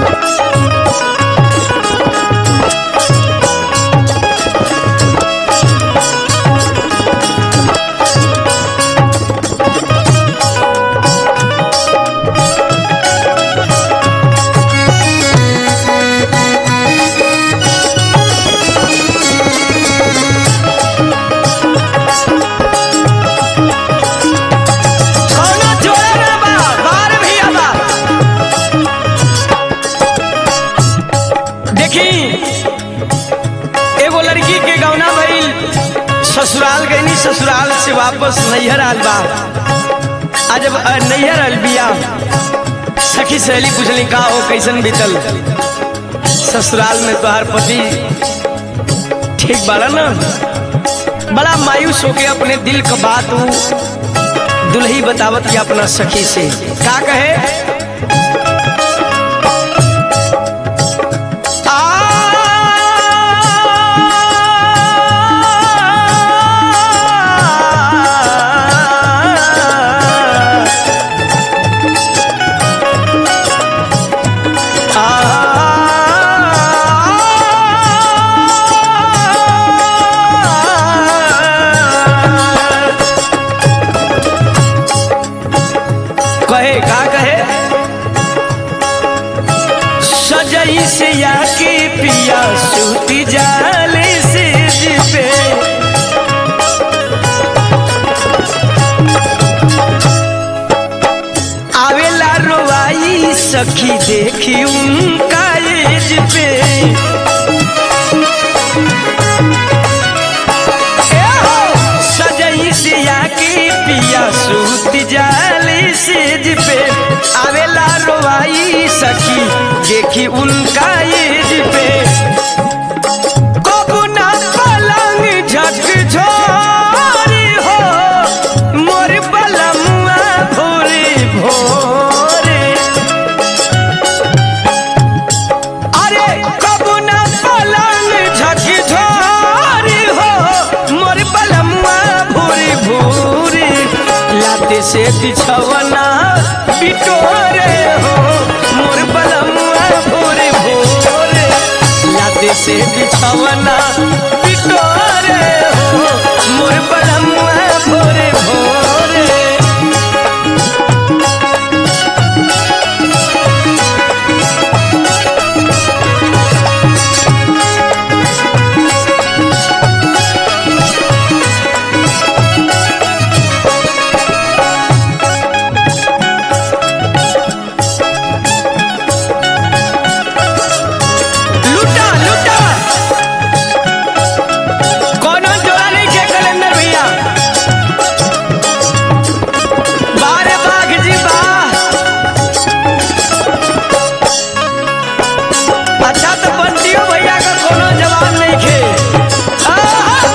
कौनो जोड़ा ना बा बार भी आबा देखी एगो लड़की के गौना भइल ससुराल गईनी ससुराल से वापस नैहर आल बा आज जब अ, नैहर आल बिया सखी सहेली पूछली का हो कैसन बीतल ससुराल में तोहार पति ठीक बाड़ा ना बड़ा मायूस होके अपने दिल का बात ऊ दुल्ही बतावत या अपना सखी से का कहे आ कहे का कहे सजई से या के पिया सूती जाले से जिपे आवेला रोवाई सखी देखी उनका एज पे ए हो, सजई से आके पिया सूत जाली सेज पे आवेला रोवाई सखी देखी उनका एज पे कबू ना पलंग झकझोरी हो मोर बलमुआ भोरे भोरे अरे कबू ना पलंग झकझोरी हो मोर बलमुआ भोरे भोरे लाते से बिछवना बिटोरे हो मोर बलमुआ भोरे भोरे लाते से बिछवना बिटोरे हो मोर बलमुआ भोरे भोरे लुटा लुटा कोनो जोड़ा नहीं के कलेंदर भैया बारे बाघ जी बा अच्छा तो बंटियो भैया का कोनो जवाब नहीं खे आहा!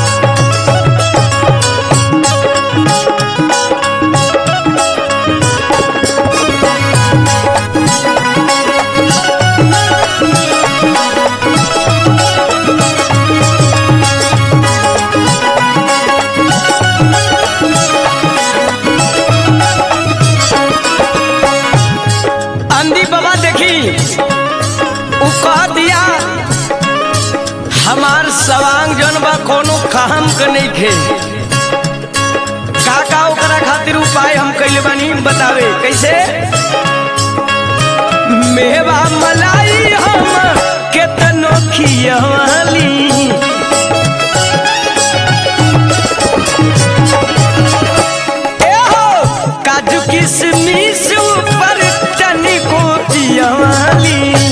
अंधी बाबा देखी उ कह दिया हमार सवांग जन बा कोनो काम के नहीं खे का का ओकरा खातिर उपाय हम कैले बानी बतावे कैसे मेवा मलाई हम केतनो खियवाली ए हो काजू किशमिश ऊपर तनिको दियावाली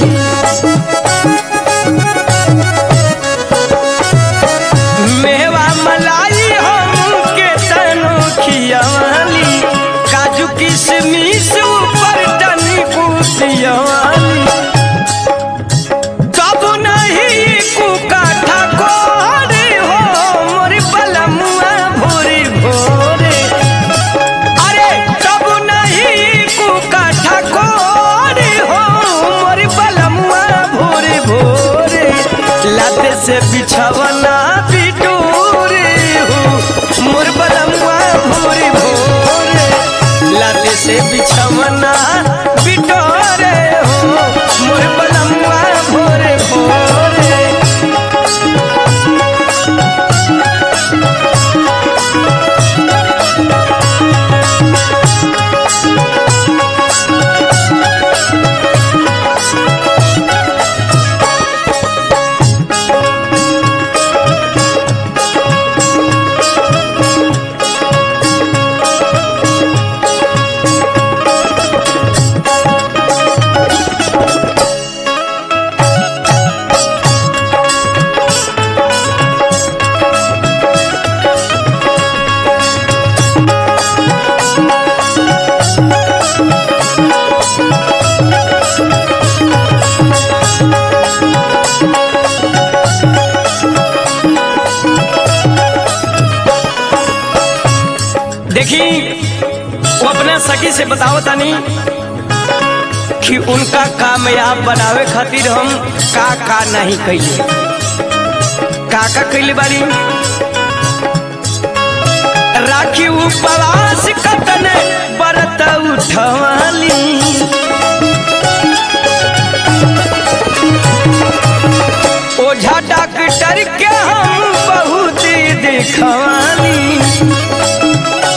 मेवा मलाई हमके तनो खियावाली काजू किशमिश ऊपर तनिको दियावाली कब नहीं कुकाठा कोरे हो मोर बलमुआ भोरे भोरे अरे कब नहीं कुकाठा कोरे हो मोर बलमुआ भोरे भोरे लाते से बिछवना बिटूरे हो मोर बलमुआ भोरे भोरे लाते से बिछवना बिटोरे हो देखी वो अपने सखी से बताओ तनी कि उनका कामयाब बनावे खातिर हम का का नहीं कैले का का कैले बारी राखी उपवास कतने बरत उठवाली ओझा डॉक्टर के हम बहुत देखवाली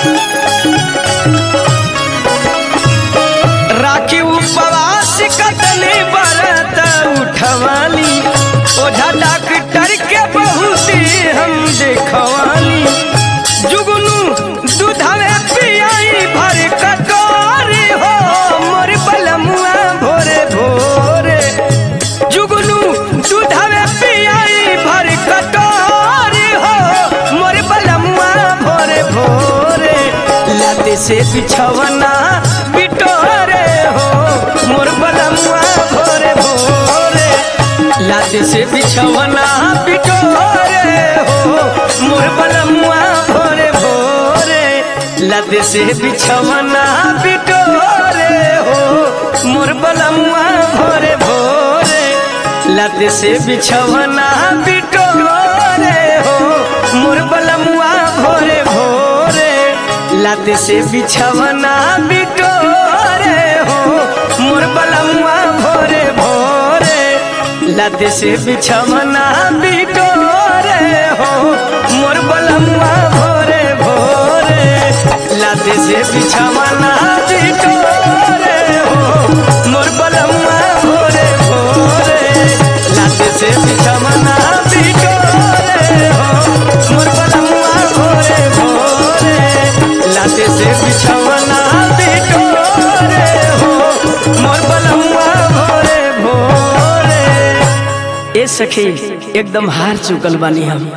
राखी उपवास कतने बरत उठवाली ओझा डॉक्टर के बहुत हम देखवाली जुगनू दूधवे पियाई भर कटोरी हो मोर बलमुआ भोरे भोरे जुगनू दूधवे पियाई भर कटोरी हो मोर बलमुआ भोरे भोरे लाते से बिछवना बिटोरे हो मोर बलमुआ भोरे भोरे लाते से बिछवना बिटोरे हो मोर बलमुआ भोरे भोरे लाते से बिछवना बिटोरे हो मोर बलमुआ भोरे भोरे लाते से बिछवना बिटोरे हो मोर बलमुआ भोरे भोरे लाते से बिछवना बिटोरे हो मोर बलमुआ भोरे भोरे लाते से बिछवना बिटोरे हो मोर बलमुआ भोरे भोरे लाते से बिछवना बिटोरे हो मोर बलमुआ भोरे भोरे लाते से बिछवना बिटोरे हो मोर बलमुआ भोरे भोरे लाते से बिछवना बिटोरे हो मोर बलमुआ भोरे भोरे ए सखी एकदम हार चुकल बानी हम